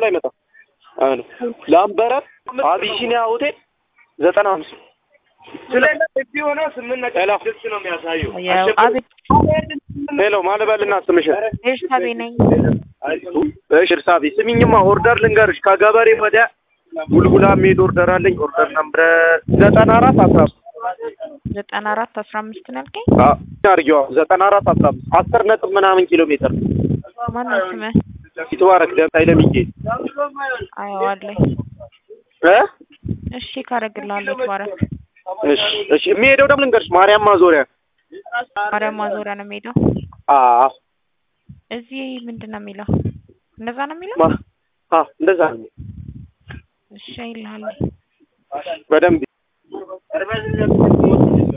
ላይ መጣ አሉ ላምበረት አቢሲኒያ ሆቴል ዘጠና አምስት ያው አቤት ሄሎ ማለበልና ስምሽን ኤርሳቤ ነኝ። እሺ እርሳቤ ስሚኝማ ኦርደር ልንገርሽ ከገበሬ ወደ ጉልጉላ የሚሄድ ኦርደር አለኝ ኦርደር ነምረ ዘጠና አራት አስራ አምስት ዘጠና አራት አስራ አምስት ነው ያልከኝ? አርጊዋ ዘጠና አራት አስራ አምስት አስር ነጥብ ምናምን ኪሎ ሜትር ማነው ስምህ? ይትባረክ ደምታይ ለሚጌ አየዋለሁ። እ እሺ ካረግልሃለሁ። ተባረክ። እሺ እሺ የሚሄደው ደግሞ ልንገርሽ ማርያም ማዞሪያ ማርያም ማዞሪያ ነው የሚሄደው። አ እዚህ ምንድን ነው የሚለው? እንደዛ ነው የሚለው? ማ አ እንደዛ ነው እሺ ይልሃለሁ። በደንብ